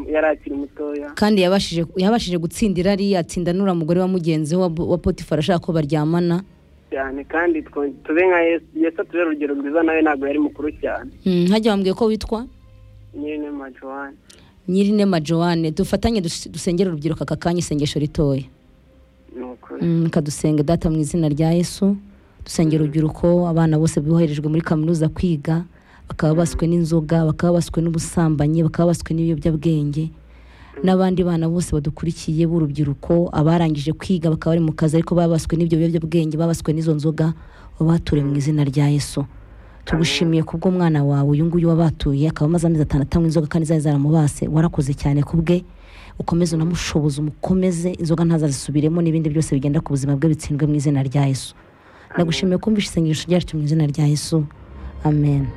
yari akiri mutoya kandi yabashije yabashije gutsindira ari yatsinda n'uriya mugore wa mugenzi we wa Bo- wa potifari ashaka ko baryamana cyane kandi twe- tube nka yesu yesu atube urugero rwiza nawe ntabwo yari mukuru cyane Hmm, hajya wambwiye ko witwa nyine majowane nyir'inema joanne dufatanye dus- dusengere urubyiruko aka kanya isengesho ritoya ni ukuri Mm, kadusenga data mu izina rya yesu dusengera urubyiruko abana bose boherejwe muri kaminuza kwiga bakaba baswe n'inzoga bakaba baswe n'ubusambanyi bakaba baswe n'ibiyobyabwenge n'abandi bana bose badukurikiye b'urubyiruko abarangije kwiga bakaba bari mu kazi ariko babaswe n'ibyo biyobyabwenge babaswe n'izo nzoga wabature mu izina rya yesu tugushimiye kubwo umwana wawe uyu nguyu wabatuye akaba amaze amezi atanu atanywa inzoga kandi zari zaramubase warakoze cyane ku bwe ukomeze unamushoboze umukomeze inzoga ntazazisubiremo n'ibindi byose bigenda ku buzima bwe bitsindwe mu izina rya yesu ndagushimiye kumvisha isengesho ryacu mu izina rya yesu amen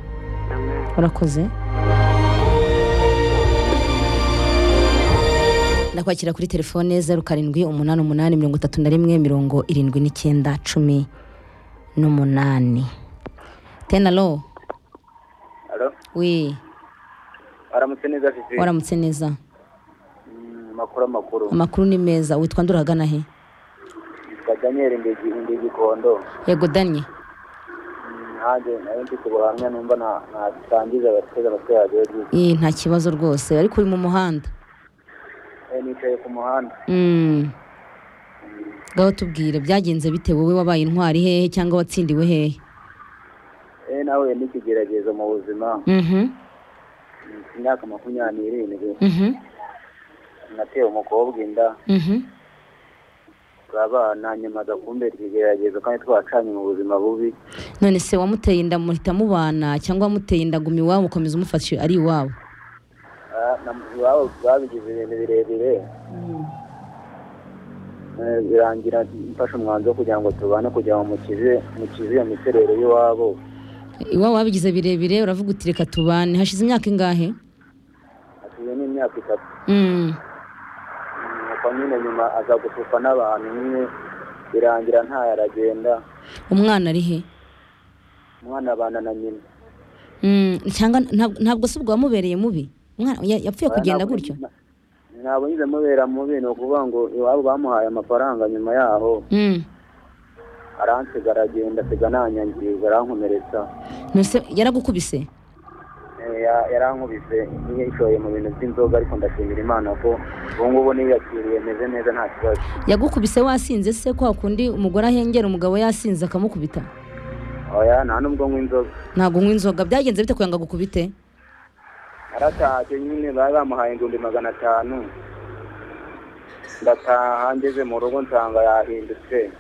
amen warakoze ndakwakira kuri telefone zeru karindwi umunani umunani mirongo itatu na rimwe mirongo irindwi n'icyenda cumi n'umunani tenalo Alo, we waramutse neza Fifi. waramutse neza Mm, Makuru amakuru. amakuru ni meza witwa nduragana he Yitwa Daniel Ndegi Ndegi Kondo. yego danye Nanjye nawe ndi ku buhamya numva na- natangiza abateze abatwe yagiye byiza. Ee, nta kibazo rwose ariko uri mu muhanda Eh, Nicaye ku muhanda. Mm. ngaho tubwire byagenze bite wowe wabaye intwari hehe cyangwa watsindiwe hehe Eh, nawe n'ikigeragezo mu buzima. Mhm, Mfite imyaka makumyabiri n'irindwi. mhm, Natewe umukobwa inda. mhm. Turabana nyuma aza kumbera ikigeragezo kandi twacanye mu buzima bubi. none se wamuteye inda muhita mubana cyangwa wamuteye inda guma iwabo ukomeza umufashe ari iwabo Ah, na- iwabo babigize ibintu birebire. Eh, birangira mfashe umwanzuro wo kugira ngo tubane kugira ngo mukize mukize iyo miterere y'iwabo iwabo wabigize birebire uravuga uti reka tubane hashize imyaka ingahe atuye n'imyaka itatu Mm. nuko nyine nyuma aza gusufa n'abantu nyine birangira ntayo aragenda umwana ari he umwana abana na nyina Mm, cyangwa ntab- ntabwo se ubwo wamubereye mubi Umwana- ya- yapfuye kugenda Ntabwo- gutyo na- ntabwo nyine mubera mubi ni ukuvuga ngo iwabo bamuhaye amafaranga nyuma yaho Mm. aransiga aragenda asiga nanyangiza arankomeretsa nose yaragukubise Eh, ya- yarankubise yishoye mu bintu by'inzoga ariko ndashimira imana ko ubu ngubu niyakiriye meze neza nta kibazo yagukubise wasinze se kwa kundi umugore ahengera umugabo yasinze akamukubita oya nta n'ubwo nywa inzoga ntabwo unywa inzoga byagenze bite kugira ngo agukubite naratashye nyine bari bamuhaye ingumbi magana atanu ndataha ngeze mu rugo nsanga yahindutse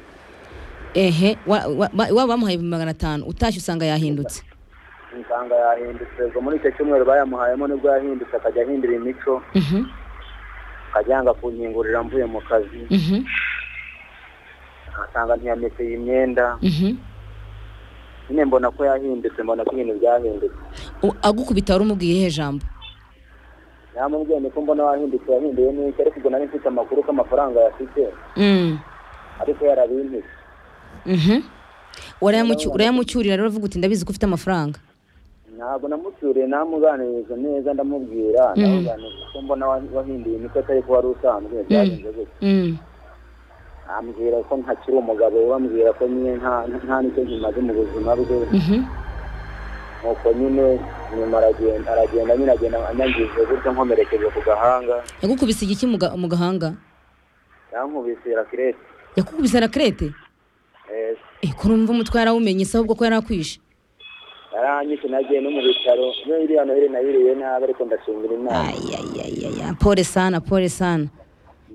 ehe wa- wa- ba- iwabo bamuhaye ibihumbi magana atanu utashye usanga yahindutse nsanga yahindutse ubwo muri icyo cyumweru bayamuhayemo nibwo yahindutse akajya ahindura imico Mhm, akajya yanga kunkingurira mvuye mu kazi mhm, asanga ntiyameseye imyenda mhm. nyine mbona ko yahindutse mbona ko ibintu byahindutse U- agukubita wari umubwiye ihe jambo yamubwiye niko mbona wahindutse yahinduye n'iki ariko ubwo nari mfite amakuru ko amafaranga yafite Mm, ariko yarabintise mhm. Urayamucyu- urayamucyurira rero uvuga uti ndabizi ko ufite amafaranga ntabwo namucyuriye namuganiriza neza ndamubwira ndamuganiriza ko mbona wa- wahinduye imico atari ko wari usanzwe byagenze gutya Mm, ambwira ko ntakiri umugabo we ambwira ko nyine nta nta nicyo kimaze mu buzima bwe mhm. nuko nyine nyuma aragenda aragenda nyine agenda anyangije gutya nkomerekeje ku gahanga yagukubise igiki mu ga- mu gahanga yankubise rakirete yakukubise rakerete Eh, Eh, ko numva umutwe yarawumenye se ahubwo ko yarakwishe yaranyise nagiye no mu bitaro niyo iriya noheli nayiriye nabi ariko ndashimira imana ayayayaya pole sana pole sana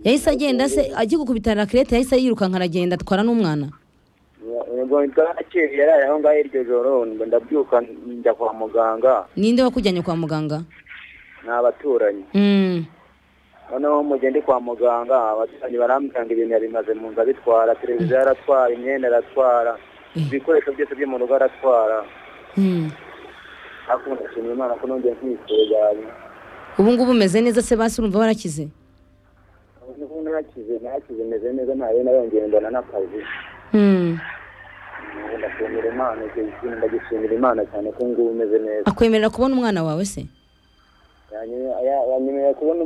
yahise agenda se agiye gukubita rakirete yahise yirukanka aragenda atwara n'umwana ubwo bwaraciye yaraye aho ngaho iryo joro ngo ndabyuka njya kwa muganga ninde wakujyanye kwa muganga ni abaturanyi Mm, noneho mu gihe ndi kwa muganga abaturanyi barambwira ngo ibintu yabimaze mu nzu abitwara televiziyo aratwara imyenda aratwara ibikoresho byose byo mu rugo aratwara mm. ariko ndashimira imana ko nongeye kwitekanya ubu ngubu umeze neza se basi urumva warakize nakize nakize meze neza ntayo nayongeye mbona n'akazi Mm. Ubu ndashimira imana icyo kintu ndagishimira imana cyane ko ngubu umeze neza akwemerera kubona umwana wawe se yanyemerera kubona